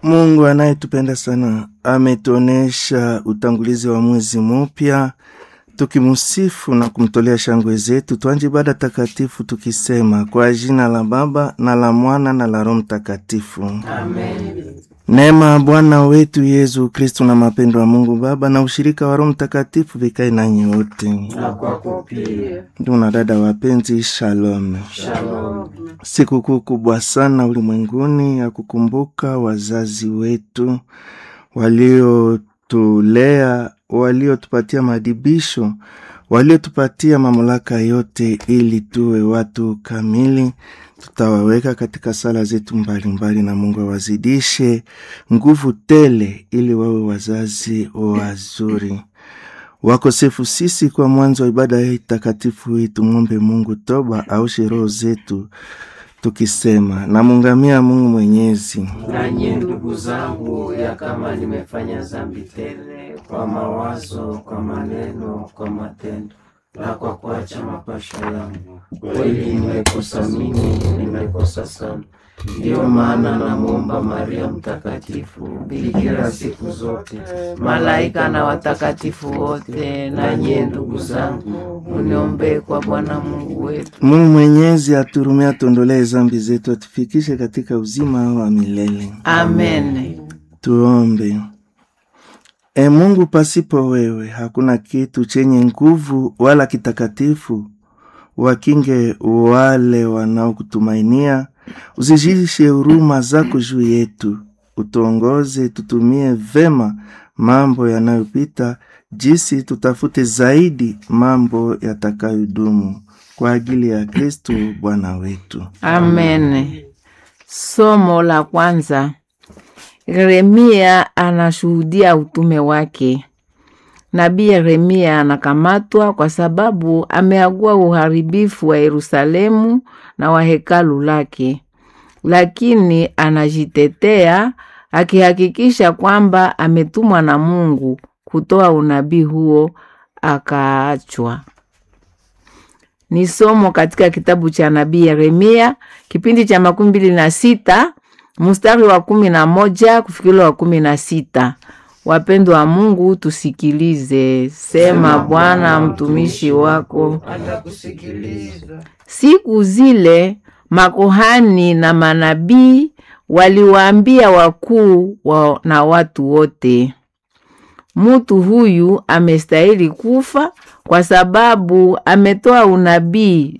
Mungu anayetupenda sana ametuonesha utangulizi wa mwezi mpya, tukimusifu na kumtolea shangwe zetu. Tuanje ibada takatifu tukisema kwa jina la Baba na la Mwana na la Roho Mtakatifu. Amen. Neema ya Bwana wetu Yesu Kristu na mapendo ya Mungu Baba na ushirika wa Roho Mtakatifu vikae nanyi wote. Na kwako pia. Ndugu na dada wapenzi, shalom. Shalom. Sikukuu kubwa sana ulimwenguni ya kukumbuka wazazi wetu waliotulea, waliotupatia madibisho, waliotupatia mamlaka yote ili tuwe watu kamili. Tutawaweka katika sala zetu mbalimbali, na Mungu awazidishe nguvu tele ili wawe wazazi wazuri. Wakosefu sisi kwa mwanzo wa ibada hii takatifu hii, tumwombe Mungu toba aushe roho zetu tukisema, namungamia Mungu Mwenyezi Nanyi ndugu zangu, ya kama nimefanya dhambi tele kwa mawazo, kwa maneno, kwa matendo na kwa kuacha mapasho yangu, kweli nimekosa mimi, nimekosa sana. Ndiyo maana namwomba Maria Mtakatifu, bikira siku zote, malaika na watakatifu wote, na nyie ndugu zangu, muniombee kwa Bwana Mungu wetu. Mungu Mwenyezi aturumia, atuondolee zambi zetu, atufikishe katika uzima wa milele. Amen. Tuombe. E Mungu, pasipo wewe hakuna kitu chenye nguvu wala kitakatifu. Wakinge wale wanaokutumainia, uzijishe huruma zako juu yetu, utuongoze tutumie vema mambo yanayopita, jinsi tutafute zaidi mambo yatakayodumu kwa ajili ya Kristo Bwana wetu. Amen. Somo la kwanza. Yeremia anashuhudia utume wake. Nabii Yeremia anakamatwa kwa sababu ameagua uharibifu wa Yerusalemu na wa hekalu lake, lakini anajitetea akihakikisha kwamba ametumwa na Mungu kutoa unabii huo, akaachwa. Ni somo katika kitabu cha nabii Yeremia kipindi cha makumi mbili na sita mstari wa kumi na moja kufikila wa kumi na sita. Wapendwa wa Mungu, tusikilize. Sema Bwana, mtumishi wako Atakusikiliza. Siku zile makohani na manabii waliwaambia wakuu wa na watu wote, mutu huyu amestahili kufa kwa sababu ametoa unabii